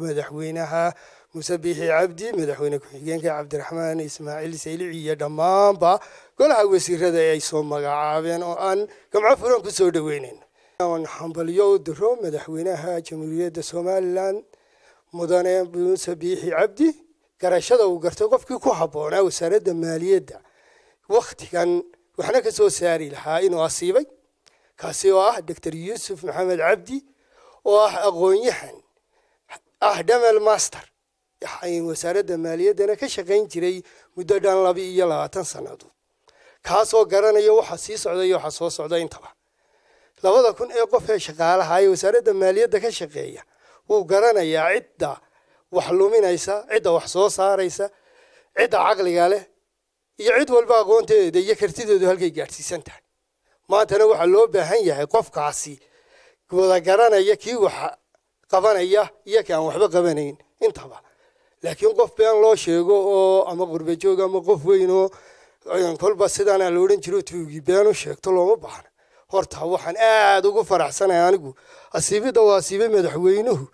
madaxweynaha muuse biixi cabdi madaxweyne ku-xigeenka cabdiraxmaan ismaaciil saylici iyo dhammaanba golaha wasiirada ee ay soo magacaabeen oo aan gamco furan ku soo dhoweynayn hambalyo u diro madaxweynaha jamhuuriyadda somalilan mudane muuse biixi cabdi garashada uu gartay qofkii ku habboonaa wasaaradda maaliyadda wakhtigan waxna ka soo saari lahaa inuu asiibay kaasi oo ah doctor yuusuf maxamed cabdi oo ah aqoon-yahan ah dhamal master wasaaradda maaliyaddana ka shaqayn jiray muddo dhan laba iyo labaatan sannadood kaasoo garanaya waxa sii socda iyo waxa soo socda intaba labada kun ee qof ee shaqaalaha ee wasaaradda maaliyadda ka shaqeeya wuu garanayaa cidda wax luminaysa cidda wax soo saaraysa cidda caqliga leh iyo cid walba aqoonteeda iyo kartideedu halkay gaadhsiisan tahay maantana waxaa loo baahan yahay qofkaasi wada garanaya kii wax qabanaya iyo kii aan waxba qabanayn intaba laakiin qof been loo sheego oo ama qurbajoog ama qof weyn oo kolba sidaana la odhan jiro tuugi been u sheegto looma baahna horta waxaan aada ugu faraxsanahay anigu asiibidda waa asiibay madaxweynuhu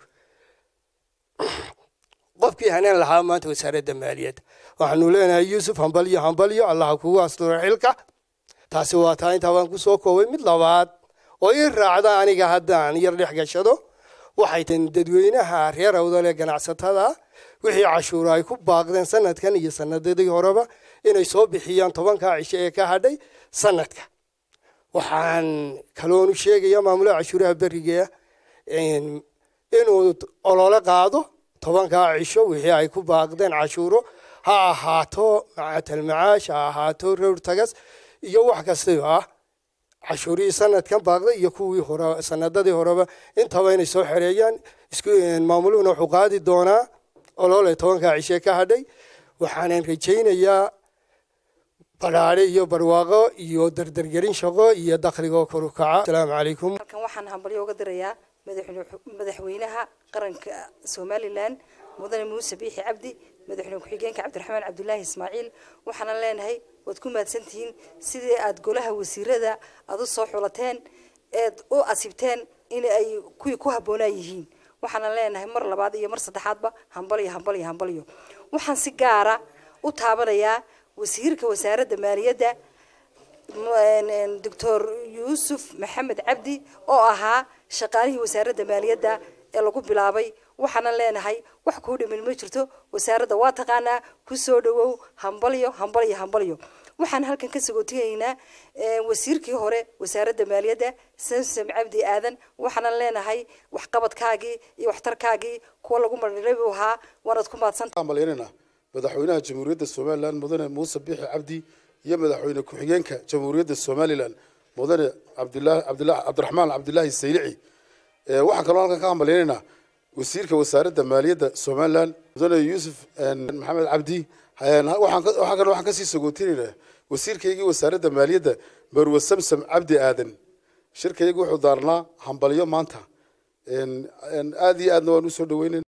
qofkii haneen lahaa maanta wasaaradda maaliyadda waxaanu leenahay yuusuf hambalyo hambalyo allaha kugu asturo xilka taasi waa taa intaa baan kusoo koobay mid labaad oo ii raacda aniga haddaan yar dhex gashado waxay tahay dadweynaha reer awdale ganacsatada wixii cashuura ay ku baaqdeen sanadkan iyo sanadadii horeba inay soo bixiyaan tobankaa cisho ee ka hadhay sanadka waxaan kaloonu sheegaya maamulaha cashuuraha beriga inuu olole qaado tobankaa cisho wixii ay ku baaqdeen cashuuro ha ahaato macatalmacaash ha ahaato rowr tagas iyo wax kastaba ah cashuurihii sanadkan baaqday iyo kuwii hore sanadadii horeba intaba inay soo xereeyaan maamuluhuna wuxuu qaadi doonaa olole tobankaa cishe ka hadhay waxaanan rajaynayaa badhaadhe iyo barwaaqo iyo dardargelin shaqo iyo dakhligoo kor u kaca asalaamu calaykum halkan waxaan hambalyo uga dirayaa madaxweynaha qaranka somalilan mudane muuse biixi cabdi madaxweyne ku-xigeenka cabdiraxmaan cabdulaahi ismaaciil waxaana leenahay waad ku mahadsantihiin sidii aada golaha wasiirada aada u soo xulateen eed u asibteen in ay kuwii ku habboonaa yihiin waxaana leenahay mar labaad iyo mar saddexaadba hambalyo hambalyo hambalyo waxaan si gaara u taabanayaa wasiirka wasaaradda maaliyadda doctor yuusuf maxamed cabdi oo ahaa shaqaalihii wasaaradda maaliyadda ee lagu bilaabay waxaana leenahay wax kuu dhimin ma jirto wasaaradda waa taqaanaa kusoo dhawow hambalyo hambalyo hambalyo waxaan halkan ka sagootigaynaa wasiirkii hore wasaaradda maaliyadda samsam cabdi aadan waxaana leenahay waxqabadkaagii iyo waxtarkaagii kuwa lagu marilay buu ahaa waanaad ku mahadsantahay malaynaynaa madaxweynaha jamhuuriyadda somalilan mudane muuse biixi cabdi iyo madaxweyne ku-xigeenka jamhuuriyadda somalilan mudane cabdilaahi cabdilaahi cabdiraxmaan cabdilaahi saylici waxaan kaloo halkan ka hambalyaynaynaa wasiirka wasaaradda maaliyadda somalilan mudane yuusuf maxamed cabdi waxaan kaloo waxaan kasii sagootinaynaa wasiirkaygii wasaaradda maaliyadda marwe samsam cabdi aadan shirkaygu wuxuu daarnaa hambalyo maanta aada iyo aadna waan usoo dhaweynayn